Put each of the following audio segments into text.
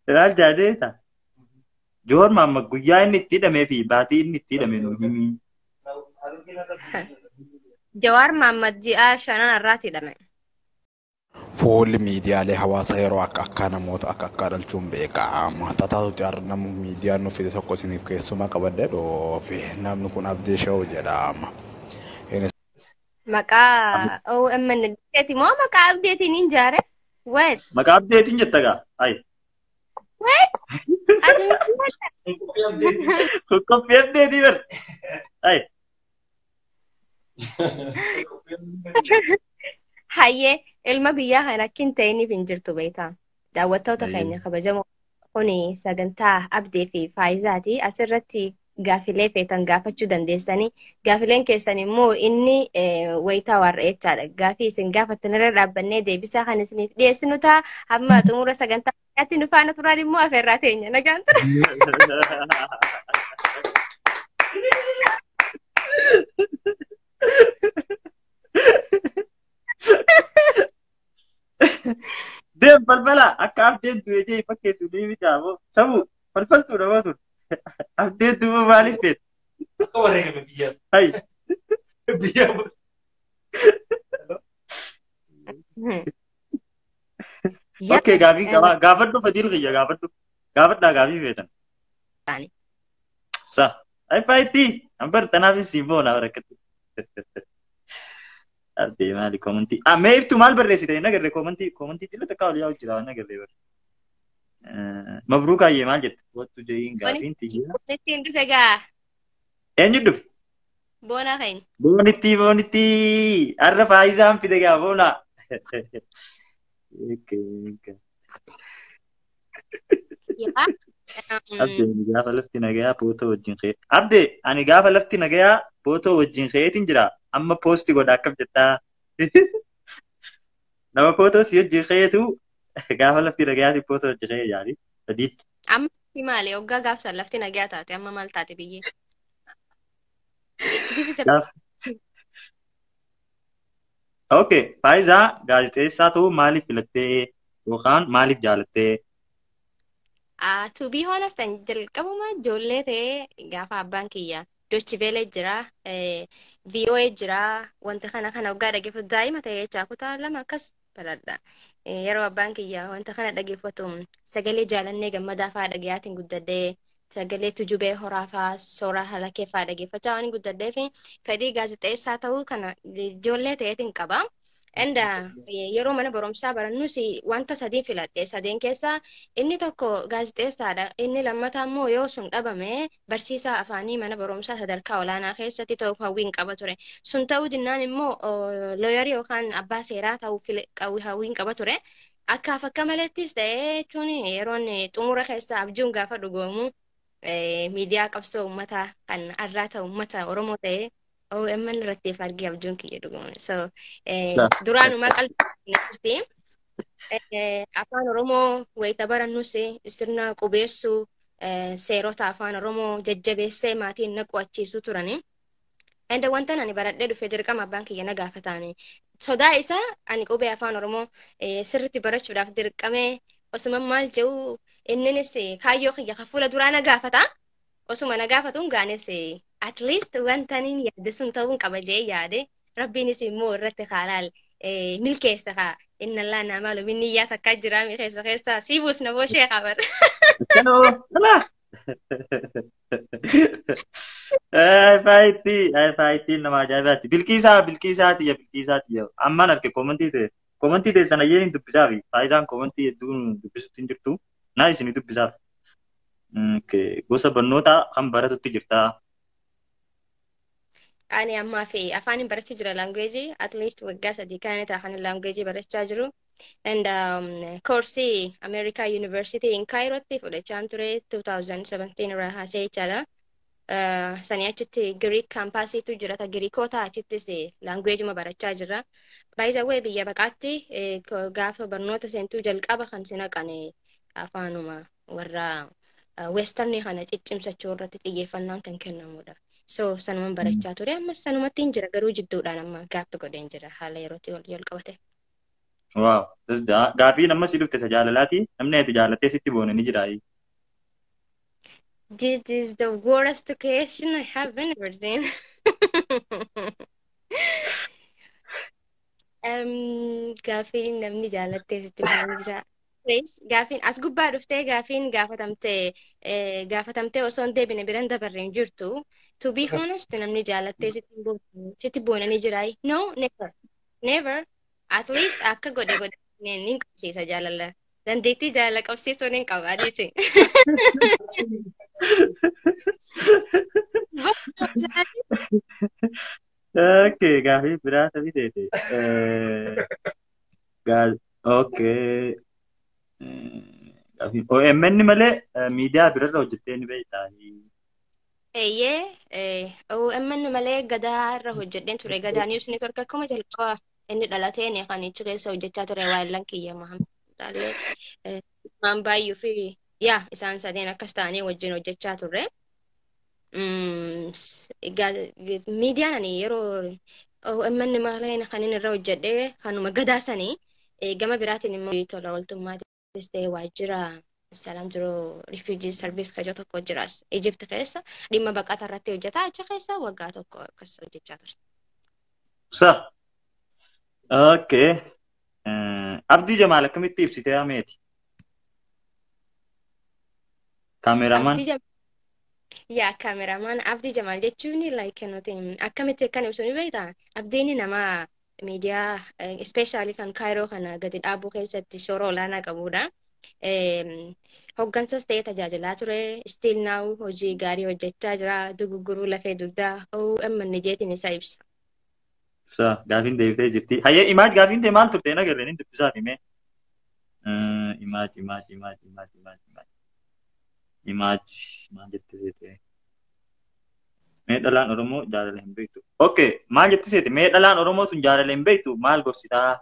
Ilaal jaadeeta. Joor maamma guyyaa inni itti hidhamee fi baatii inni itti hidhame nu himi. Jawaar Mahammad ji'a shanan irraati hidhame. Fuulli miidiyaalee hawaasaa yeroo akka akkaa namoota akka akkaa dhalchuun beekama. Tataatutti argamu miidiyaan nu fide tokko isiniif keessumaa qabadde dhoofe. Namni kun Abdii Shawuu jedhama. Maqaa OMN Dikeeti moo maqaa abdeetiin hin jaare? What? Maqaa abdeetiin jetta gaa? Ayi. What? Ati miti Qophii abdeetii bar. Ayi. Hayyee ilma biyyaa kan akka hin ta'iniif hin jirtu beektaa. Daawwattoota keenya kabajamoo kuni sagantaa abdee fi faayizaati. Asirratti gaafilee feetan gaafachuu dandeessanii gaafileen keessan immoo inni wayitaa warra jechaadha. Gaafii isin gaafattan irra dhaabbannee deebisaa kan isiniif dhiyeessinu ta'a. Amma xumura sagantaa keenyaatti nu faana turaan immoo afeerraa teenya nagaan tura. Deem balbala akka abdeen du'e jee fakkeessu ni bitaamoo sabu falfaltuu nama ture. Abdeen duuba maaliif feetu? Akka wareegame biyyaa. Ayi. Biyyaa. Okkee gaafii qabaa gaafadhu fadiil kiyya gaafadhu. Gaafadhaa gaafii feetan. Sa. Ayi faayitii. Ambar tanaafis simboo na barakkatti. Abdee maali komantii. Ah mee ibtu maal barreessite na garree komantii komantii jilla takkaa olii yaa hojjetaa na garree bar. Mabruuk ayyee maal jette? Wattu jeeyin gaafiin tiyyaa. Ittiin dhufe gaa Eenyu dhufe? boonaa keenya. Boonitti boonitti har'a faayisaan fide gaa boona. Yaa. Abdee ani gaafa lafti nagayaa pootoo wajjin ka'e. Abdee ani gaafa lafti nagayaa pootoo wajjin ka'eetiin jira. Amma poosti godha akkam jettaa. Nama pootoo si wajjin ka'eetu gaafa lafti nagayaati pootoo wajjin ka'ee yaali. Sadii. Amma si maali hoggaa gaafsan lafti nagaa taate amma maal taate biyyee? Gaafa. Okay, Faayizaa gaazexeessaa ta'uu maaliif filattee yookaan maaliif jaalattee? Uh, to be honest, an jalqabuma ijoollee ta'ee gaafa abbaan kiyya dochibeelee jira, VOA jira, wanta kana kana waggaa dhaggeeffatu daa'ima ta'ee jechaa kutaa lama akkas baradha. Yeroo abbaan kiyya wanta kana dhaggeeffatu sagalee jaalannee gammadaa fa'aa dhagayaatiin guddadhee sagalee tujubee horaa fa'aa soora halakee fa'aa dhaggeeffachaa waan guddadhee fi fedhii gaazexeessaa ta'uu kana ijoollee ta'eetiin qaba. Enda yeroo mana barumsaa barannus wanta sadii filadhe sadeen keessaa inni tokko gaazexeessaadha. Inni lammataa immoo yoo sun dhabame barsiisaa afaanii mana barumsaa sadarkaa olaanaa keessatti ta'uuf hawwiin qaba ture. Sun ta'uu dinnaan immoo looyarii yookaan abbaa seeraa ta'uuf hawwiin qaba ture. Akkaaf akka malettis ta'ee jechuun yeroon xumura keessa abjuun gaafa dhugoomu miidiyaa qabsoo uummataa kan arraa ta'u uummata Oromoo ta'ee OMN irratti argee abjuun kiyya dhugumaan. So duraanumaa qalbii jirti. Afaan Oromoo wayita barannus sirna qubeessuu seerota afaan Oromoo jajjabeessee maatiin na qo'achiisuu turani. Enda wanta ani baradhee dhufe dirqama abbaan kiyya na gaafataani. Sodaa isaa ani qubee afaan Oromoo sirriitti barachuudhaaf dirqamee osuma maal jedhu inninis kaayyoo kiyya kan fuula duraa na gaafata. Osuma na gaafatuun gaanes at least wanta inni yaade sun ta'uun qaba jee yaade rabbiinis immoo irratti haalaal milkeessa haa inna allaa naamaalu minni iyyaa takkaa jiraami keessa keessa siibuus na booshee qabar. Kanoo alaa. Faayitii faayitiin nama ajaa'ibaati. Bilkiisaa bilkiisaati yaa bilkiisaati yaa ammaan arge koomantii ta'e koomantii ta'e sana iyyee hin dubbisaaf faayidaan koomantii hedduun dubbisutti hin jirtu naa isin dubbisaaf. Gosa barnootaa kan baratutti jirtaa. ani ammaa fi afaan hin barachaa jira laanguweejii at least waggaa sadii kana ta'a kan laanguweejii barachaa jiru. And um, koorsii America University in Cairootti fudhachaa ture 2017 irraa haasee jechaadha. Uh, sanii achitti Giriik kaampaasiitu jira ta Giriikota achittis laanguweejuma barachaa jira. By the way biyya baqaatti eh, gaafa barnoota seentuu jalqaba kan sinaqan afaanuma warra uh, westernii kana ciccimsachuu irratti xiyyeeffannaan kan kennamudha. So sanuman barachaa ture ammas sanumatti hin jira garuu jidduudhaan amma gaappi godheen jira haala yerootti wal qabate. Waaw. Gaafii nama si dhufte isa jaalalaati. Namni ati jaalattee sitti boone ni jira. This is the worst question I have ever seen. um, gaafiin namni jaalattee sitti boone jira. Gaafiin as gubbaa dhuftee gaafiin gaafatamtee gaafatamtee osoo hin deebine biran dabarre hin jirtu. To be honest namni jaalattee sitti boone ni jira. No, never. Never. At least akka godhe godhe ni qabsiisa jaalala. Dandeettii jaalala qabsiisuu ni qaba adiisi. Okay, gaafii biraa tabii seete. Okay. OMN malee miidiyaa birarra hojjettee ni beektaa. Eeyyee, OMN malee gadaa irra hojjedheen ture. Gadaa News Network akkuma jalqaba inni dhalateen kan achi keessa hojjechaa ture waayillan kiyya Mahammadaallee maan baay'uu fi yaa isaan sadeen akkas ta'anii wajjin hojjechaa turre. Miidiyaan ani yeroo OMN malee kan inni irra hojjedhee kanuma gadaa sanii gama biraatiin immoo tola ooltummaatis ta'ee waajjira salaan jiru refugee service kajoo tokko jiras Egypt keessa dhimma baqata irratti hojjetaa achi keessa waggaa tokko akkas hojjechaa ture. Sa. Okay. Abdii Jamaal akkamitti ibsitee hameeti? Kaameramaan. Yaa kaameramaan Abdii Jamaal jechuun like nuti akkamitti akkan ibsu ni beektaa? Abdiin nama miidiyaa ispeeshaalii kan kaayiroo kana gadi dhaabuu keessatti shoora olaanaa qabudha. Hoggansas ta'ee tajaajilaa ture. Still now hojii gaarii hojjechaa jira. Dugugguruu lafee dugdaa OMN jeetiin isa ibsa. Sa gaafiin deebitee jirti. Hayyee imaaj gaafiin ta'e maal turte nagarre ni dubbisaaf hime. Imaaj imaaj imaaj imaaj imaaj imaaj. Imaaj maal jette seete? Mee dhalaan Oromoo jaalala hin beektu. Okay maal jette seete? Mee dhalaan Oromoo tun jaalala hin beektu maal gorsitaa?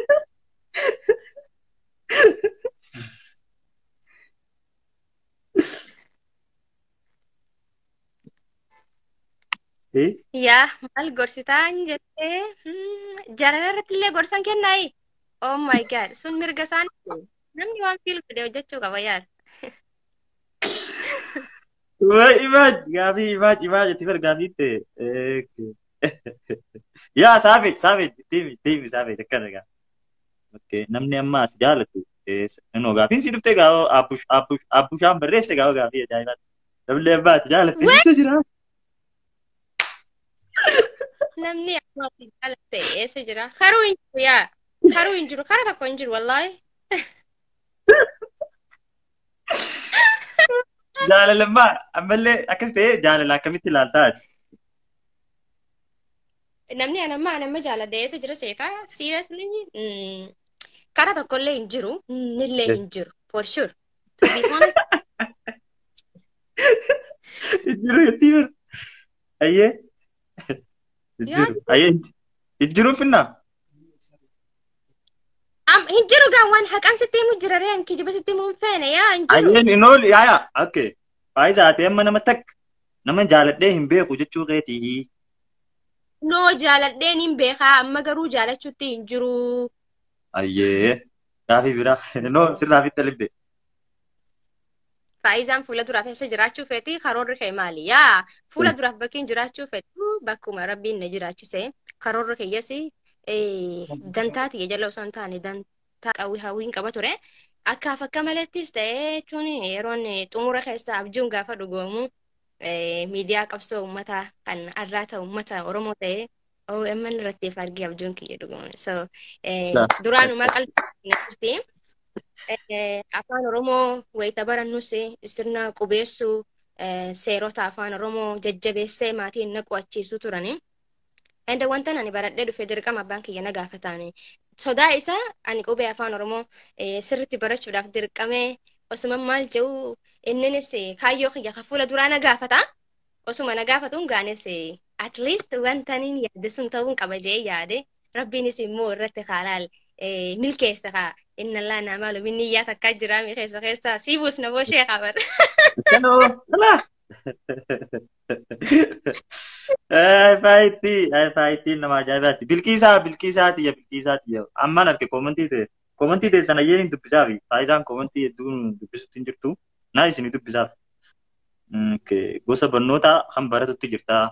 Yaa maal gorsitaa hin jettee jaalala irratti illee gorsan kennaayi. Oh my god sun mirga isaanii namni waan fiilu fide hojjechuu qaba yaada. Wai imaaj gaafii imaaj imaaj itti fir gaafii ta'e. Yaa saafeej saafeej tiimi tiimi saafeej akkana gaa. Okay namni amma ati jaalatu Noo gaafiin si dhuftee gaafa abbush abbush abbushaan barreesse gaafa gaafii ajaa'ibaati. Namni amma ati jaalatu eessa jira? Namni amma ati jaalatte eessa jira? Karuu hin jiru yaa. Karuu hin jiru. Kara tokko hin jiru wallaahi. Jaalalammaa ammallee akkas ta'ee jaalala akkamitti ilaaltaa ati? Namni anamma anamma jaaladha eessa jira seetaa? Seriously? Kara tokkollee hin jiru. Nillee hin jiru. For sure. To be honest. Jiru jetti bir. Ayyee. Jiru. Ayyee. Jiru finna. Am hin jiru gaa waan haqaan sitti himu jira reen kijiba sitti himu hin feene yaa hin jiru. Ayyeen hin oolu yaa yaa. Okay. Faayisaa ta'e amma nama takka nama jaaladhee hin beeku jechuu keetii. Noo jaaladheen hin beekaa amma garuu jaalachuutti hin jiru. Ayyee. Gaafii biraa. Noo sirraa fitta libbe. Faayizaan fuula duraaf eessa jiraachuu feeti karoorri kee maali? Yaa fuula duraaf bakkiin jiraachuu feetu bakkuma rabbiin na jiraachise karoorri keeyyas dantaati jala osoo hin taane dantaa qawwii hawwiin qaba ture. Akkaaf akka malettis ta'ee jechuun yeroon xumura keessaa abjuun gaafa dhugoomu miidiyaa qabsoo uummataa kan arraa ta'u uummata Oromoo ta'ee OMN irratti argee abjuun kiyya dhugoomu. So duraanumaa qalbii jirti. afaan oromoo wayita barannus sirna qubeessuu seerota afaan oromoo jajjabeessee maatiin na qo'achiisuu turani. Enda wanta ani baradhee dhufe dirqama abbaan kiyya na gaafataani. Sodaa isaa ani qubee afaan oromoo sirritti barachuudhaaf dirqamee osuma maal jedhu inninis kaayyoo kiyya kan fuula duraa na gaafata. Osuma na gaafatuun gaanes at least wanta ani yaade sun ta'uun qaba jee yaade rabbiinis immoo irratti haalaal milkeessa kaa inna Allah na malu minni iyyaa takkaa jira mi keessa keessa siibuus na boo shee qabar. Kanoo, alaa, Faayitii faayitiin nama ajaa'ibaati. Bilkiisaa bilkiisaa tiyya bilkiisaa tiyya ammaan arge koomantii ta'e koomantii ta'e sana yeen dubbisaa fi faayidaan koomantii hedduun dubbisutti hin jirtu naa isin dubbisaaf. Gosa barnoota kan baratutti jirta.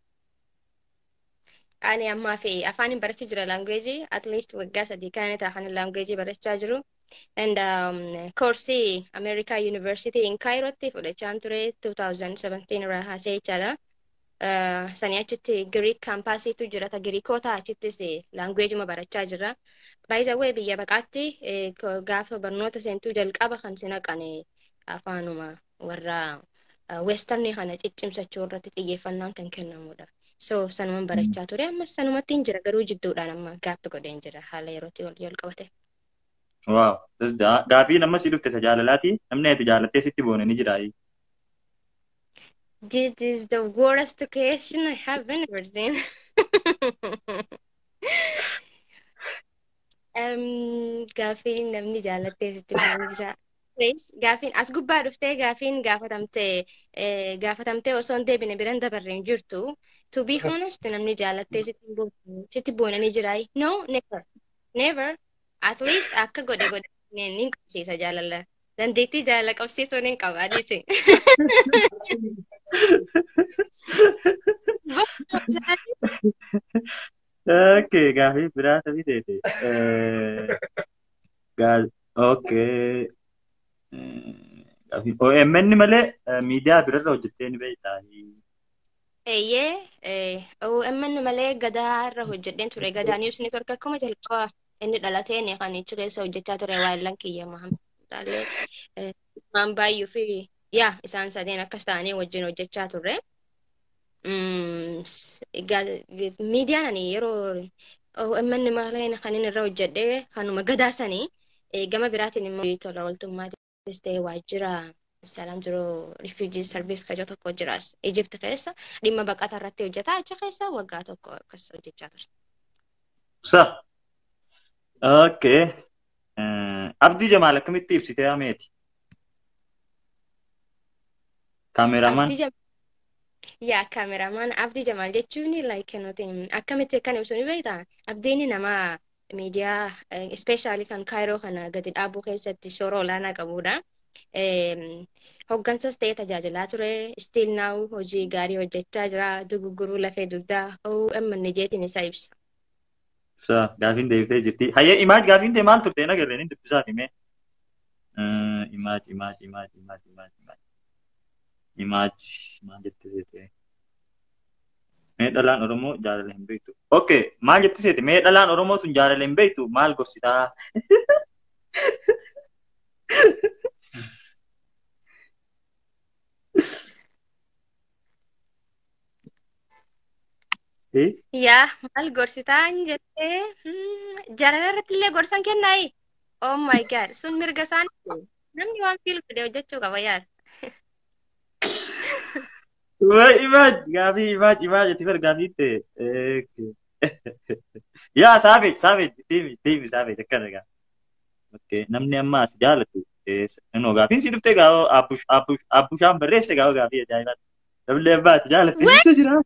Ani ammaa fi afaan barachaa jira laanguweejii at least waggaa sadii kan ta'a kan laanguweejii barachaa jiru. And um, koorsii America University in Cairootti fudhachaan ture 2017 irraa haasee jechaadha. Uh, sanii achitti Greek kaampaasiitu jira ta Giriikota achittis laanguweejima barachaa jirra. By the way biyya baqaatti eh, gaafa barnoota seentuu jalqaba kan si naqane afaanuma warra uh, westernii kana ciccimsachuu irratti xiyyeeffannaan kan kennamudha. So sanuman barachaa ture ammas sanumatti hin jira garuu jidduudhaan amma gaappi godheen jira haala yerootti wal wal qabate. Waaw. Gaafii nama si dhufte isa jaalalaati. Namni ati jaalattee sitti boone ni jira. This is the worst question I have ever seen. um, gaafiin namni jaalattee sitti boone jira. Please, Gaafiin as gubbaa dhuftee gaafiin gaafatamtee eh, gaafatamtee osoo hin deebine biran dabarre hin jirtu. To be honest, namni jaalattee sitti boone- sitti boonanii jira. No, never. Never. At least akka godhe godhe ni qabsiisa jaalala. Dandeettii jaalala qabsiisuu ni qaba adiisi. Okay, gaafii biraa tabii seete. Okay. Gaafii OMN malee miidiyaa birarra hojjettee ni beektaa. Eeyyee, eh, OMN malee gadaa irra hojjedheen ture. Gadaa News Network akkuma jalqaba inni dhalateen kan achi keessa hojjechaa ture waayillan kiyya Mahammed. Taalee maan baay'uu fi yaa isaan sadeen akkas ta'anii wajjin hojjechaa turre. Mm, s- ga- Miidiyaan ani yeroo OMN malee kan inni irra hojjedhee kanuma gadaa sanii eh, gama biraatiin immoo tola ooltummaatis ta'e waajjira Salaam jiruu refugee service kajoo tokko jiras Egypt keessa dhimma baqataa irratti hojjetaa achi keessa waggaa tokko akkas hojjechaa ture. Sa. Okay. Abdii Jamaal akkamitti ibsitee hameeti? Kaameramaan. Abdii Jamaal yaa kaameramaan Abdii Jamaal jechuun like nuti akkamitti akkan ibsu ni beektaa? Abdiin nama miidiyaa ispeeshaalii kan kaayiroo kana gadi dhaabuu keessatti shoora olaanaa qabudha. Em, Hoggansas ta'ee tajaajilaa ture. Still now hojii gaarii hojjechaa jira. Dugugguruu lafee dugdaa OMN jeetiin isa ibsa. Sa. Gaafiin deebitee jirti. Hayyee imaaj gaafiin ta'e maal turte na garreen dubbisaaf himee. Imaaj imaaj imaaj imaaj imaaj imaaj. Imaaj maal jette seete? Mee dhalaan Oromoo jaalala hin beektu. Okay, maal jette seete? Mee dhalaan Oromoo tun jaalala hin beektu maal gorsitaa? Eh? Yaa maal gorsitaa hin jettee jaalala irratti illee gorsan kennaayi. Oh my god sun mirga isaanii namni waan fiilu fide hojjechuu qaba yaada. Wai imaaj gaafii imaaj imaaj itti bar gaafii ta'e. Yaa saafeej saafeej tiimi tiimi saafeej akkana gaa. Okay, namni amma ati jaalatu Noo gaafiin si dhuftee gaa'oo abbush abbush abbushaan barreesse gaa'oo gaafii ajaa'ibaati. Namni amma ati jaalatu eessa jira?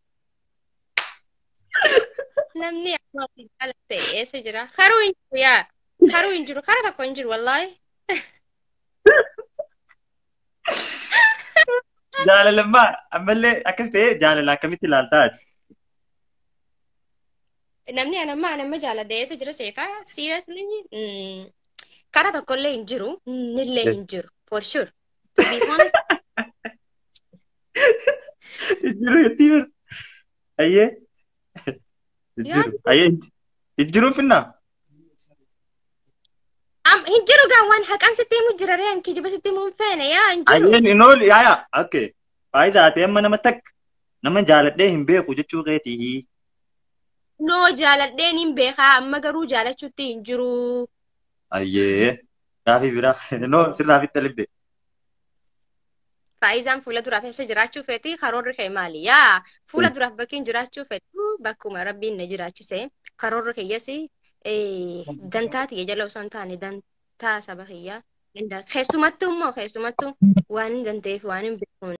Namni amma ati jaalatte eessa jira? Karuu hin jiru yaa. Karuu hin jiru. Kara tokko hin jiru wallaahi. Jaalalammaa ammallee akkas ta'ee jaalala akkamitti ilaaltaa ati? Namni anamma anamma jaaladde eessa jira seetaa? Seriously? Mm, Kara tokko illee hin jiru. Nillee hin jiru. For sure. To be honest. Ijjiru jetti bar. Ayyee. Ijjiru. Ayyee. Ijjiruun finnaa? Am hin jiru gaa waan haqaan sitti himu jira ree kijiba sitti himu hin feene yaa hin jiru. Ayyeen hin oolu yaayaa. Okay. Faayisaa ta'e amma nama takka nama jaaladhee hin beeku jechuu keetii. Noo jaaladheen hin beekaa amma garuu jaalachuutti hin jiru. Ayyee. Gaafii biraa. Noo sirraa fitta libbe. Faayizaan fuula duraaf eessa jiraachuu feeti karoorri kee maali? Yaa fuula duraaf bakkiin jiraachuu feetu bakkuma rabbiin na jiraachise karoorri keeyyaas dantaa tiyya jala osoo hin taane dantaa saba kiyyaa. Keessumattuu immoo keessumattuu waan hin dandeef waan hin beekuun